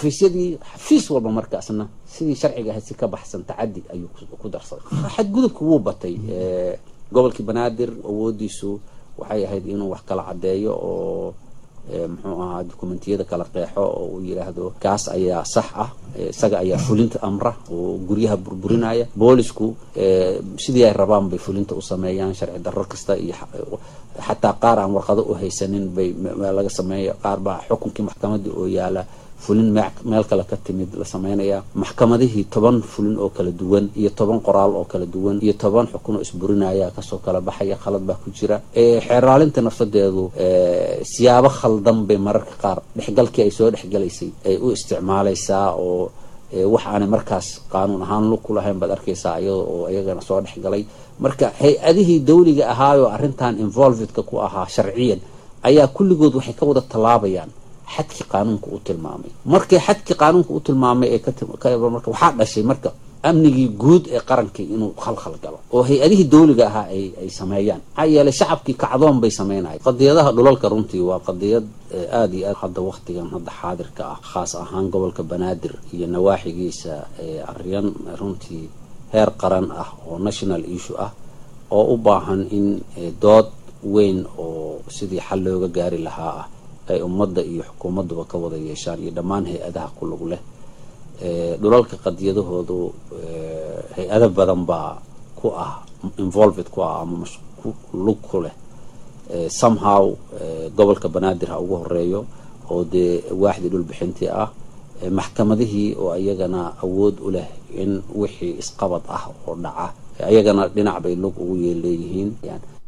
xafiisyadii xafiis walba markaasna sidii sharciga ahayd si ka baxsan tacadi ayuu ku darsaday xadgudubka wuu batay gobolkii banaadir awoodiisu waxay ahayd inuu wax kala caddeeyo oo muxuu ahaa dokumentiyada kala qeexo oo uu yidhaahdo kaas ayaa sax ah isaga ayaa fulinta amra oo guryaha burburinaya boolisku sidii ay rabaan bay fulinta u sameeyaan sharci darro kasta iyo xataa qaar aan warqado u haysanin bay laga sameeya qaar baa xukunkii maxkamadii oo yaala fulin meel kale ka timid la sameynaya maxkamadihii toban fulin oo kala duwan iyo toban qoraal oo kala duwan iyo toban xukun oo isburinaya kasoo kala baxaya khalad baa ku jira xeeraalinta nafsadeedu siyaabo khaldan bay mararka qaar dhexgalkii ay soo dhexgalaysay ay u isticmaalaysaa oo wax aanay markaas qaanuun ahaan lug ku lahayn baad arkaysaa iyada oo iyagana soo dhexgalay marka hay-adihii dawliga ahaayoo arrintan involvedka ku ahaa sharciyan ayaa kulligood waxay ka wada tallaabayaan xadkii qaanuunka u tilmaamay markay xadkii qaanuunka u tilmaamay ee marka waxaa dhashay marka amnigii guud ee qarankii inuu khalkhal galo oo hay-adihii dawliga ahaa ay ay sameeyaan maxaa yeelay shacabkii kacdoon bay sameynaya qadiyadaha dhulalka runtii waa qadiyad aada iyo aad hadda waktigan hadda xaadirka ah khaas ahaan gobolka banaadir iyo nawaaxigiisa aryan runtii heer qaran ah oo national issue ah oo u baahan in dood weyn oo sidii xal looga gaari lahaa ah ay ummadda iyo xukuumadduba ka wada yeeshaan iyo dhammaan hay-adaha ku lug leh dhulalka qadiyadahoodu hay-ado badan baa ku ah involved ku ah ama lug ku leh somehow gobolka banaadir ha ugu horeeyo oo dee waaxdii dhulbixintii ah maxkamadihii oo iyagana awood u leh in wixii isqabad ah oo dhaca ayagana dhinac bay lug ugu yeeleeyihiin